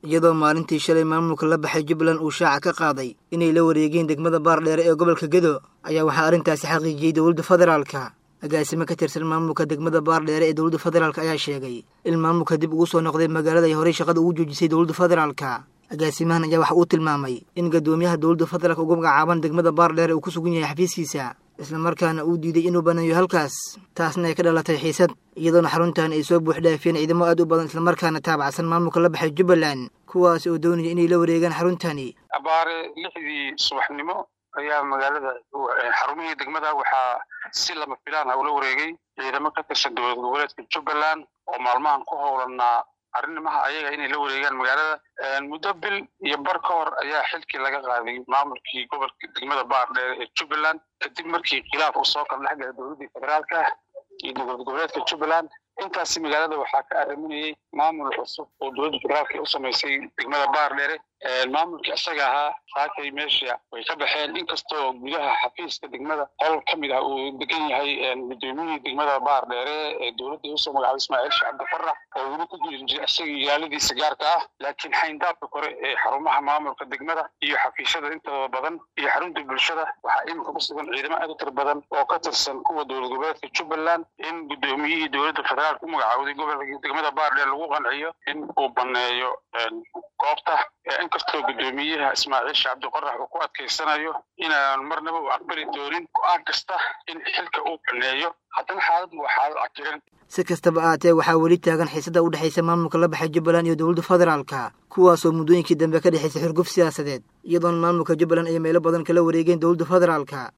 iyadoo maalintii shalay maamulka la baxay jubbaland uu shaaca ka qaaday inay la wareegeen degmada baardheere ee gobolka gedo ayaa waxaa arrintaasi xaqiijiyey dowladda federaalka agaasimo ka tirsan maamulka degmada baardheere ee dowladda federaalk ayaa sheegay in maamulka dib ugu soo noqday magaalada ay horey shaqada ugu joojisay dowladda federaalka agaasimahan ayaa waxa uu tilmaamay in guddoomiyaha dowladda federaalk ugu magacaaban degmada baardheere uu ku sugan yahay xafiiskiisa islamarkaana uu diiday inuu baneeyo halkaas taasna ay ka dhalatay xiisad iyadoona xaruntan ay soo buux dhaafiyeen ciidamo aad u badan islamarkaana taabacsan maamulka la baxay jubbaland kuwaas oo doonaya inay la wareegaan xaruntani abaare lixdii subaxnimo ayaa magaalada xarumihii degmada waxaa si lama filaan ah ula wareegay ciidamo ka tirsan dowlad goboleedka jubbaland oo maalmahan ku howlanaa arrimaha ayaga inay la wareegaan magaalada muddo bil iyo bar ka hor ayaa xilkii laga qaaday maamulkii gobolka degmada baardheere ee jubbaland kadib markii khilaaf uu soo kala dhex galay dowladdii federaalka iyo dowlad goboleedka jubbaland intaasi magaalada waxaa ka arriminayay maamul cusub oo dowladda federaalka u samaysay degmada baardheere maamulkii isaga ahaa saakay meesha way ka baxeen inkastoo gudaha xafiiska degmada qol ka mid ah uu degan yahay gudoomiyihii degmada baardheere ee dowladda usoo magacaabay ismaaciil sheekh cabdifarax oo weli ku jiri jiray isagii ilaaladiisa gaarka ah laakiin xayndaabka kore ee xarumaha maamulka degmada iyo xafiisyada intooda badan iyo xarunta bulshada waxaa iminka ku sugan ciidamo aad u tir badan oo ka tirsan kuwa dowlad goboleedka jubbaland in gudoomiyihii dowladda federaalka u magacaawday gobolka degmada baardheere lagu qanciyo in uu baneeyo goobta inkastoo guddoomiyaha ismaaciil sheekh cabdiqorax uu ku adkaysanayo inaan marnaba u aqbali doonin go-aan kasta in xilka uu baneeyo haddana xaaladdu waa xaalad cakiran si kastaba ahaatee waxaa weli taagan xiisada u dhexaysa maamulka la baxay jubbaland iyo dowladda federaalka kuwaasoo muddooyinkii dambe ka dhexaysay xurguf siyaasadeed iyadoona maamulka jubbaland ay meelo badan kala wareegeen dowladda federaalka